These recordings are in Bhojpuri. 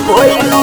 भइलू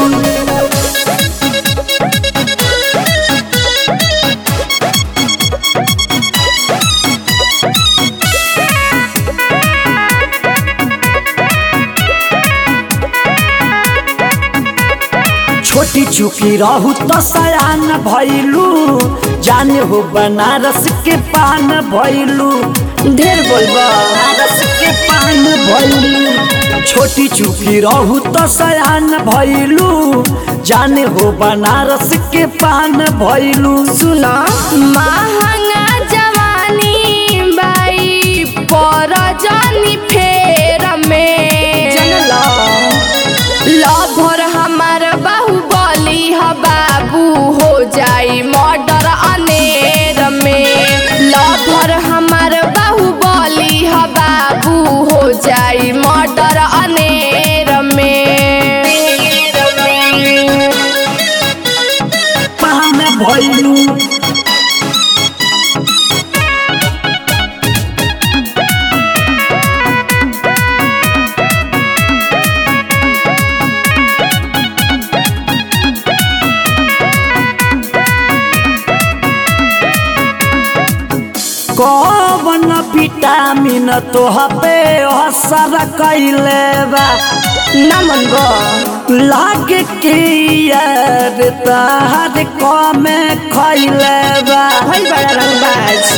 छोटी चुकी रहू तो सयान भइलू जाने हो बनारस के पान भइलू ढेर बोलबा बनारस के पान भइलू छोटी चुकी रहू तो सयान भइलू जाने हो बनारस के पान भइलू सुन महंगा जवानी बाई पर जानी फेर में जनला लभर हमार बाहुबली ह बाबू हो जाई मर्डर अनेर में लभर हमार बाहुबली ह बाबू हो जाई मर्डर अनेर में पान भइलू कौन विटामिन तोह पे असर कैले बा नमन गो लागे के यार तार कमे खैले बा भइल बड़ा रंगबाज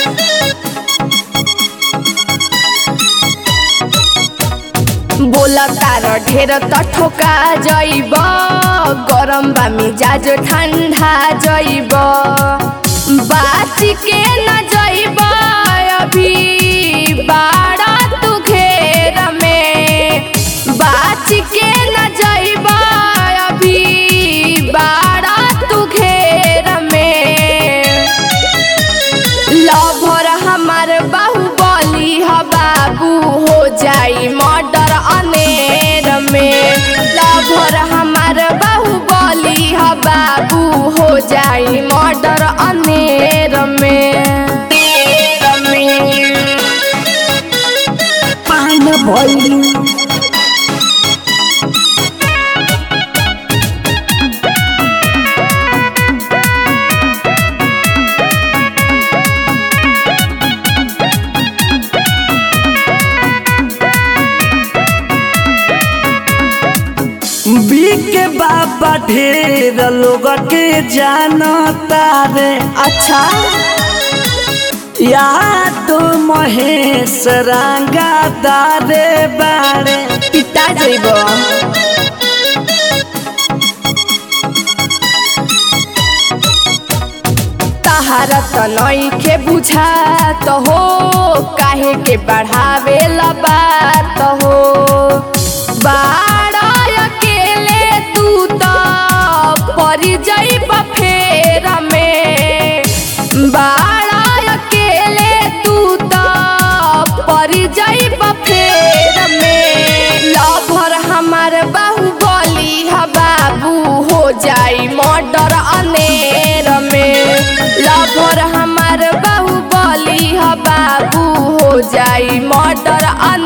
बोला तार ढेर त ठोका जइब गरम बा मिजाज ठंडा जइब बाच के न जइब अभी बाड़ा तू घेर में बाच के न जइब अभी बाड़ा तू घेर में लभर हमार बाहुबली ह बाबू हो जाई मर्डर अनेर में लभर हमार बाहुबली ह बाबू हो जाई मर्डर अनेर में पान भइलू के बाबा ढेर लोग के जानता रे अच्छा या तो महेश रंगा दारे बारे पिता जइब तहारा त नइखे बुझा त हो काहे के बढ़ावे ला बात हो बाड़ा अकेले तू त परि जइब फेर में बाड़ा अकेले तू त परि जइब फेर में लभर हमार बाहुबली ह बाबू हो जाई मर्डर अनेर में लभर हमार बाहुबली ह बाबू हो जाई मर्डर अनेर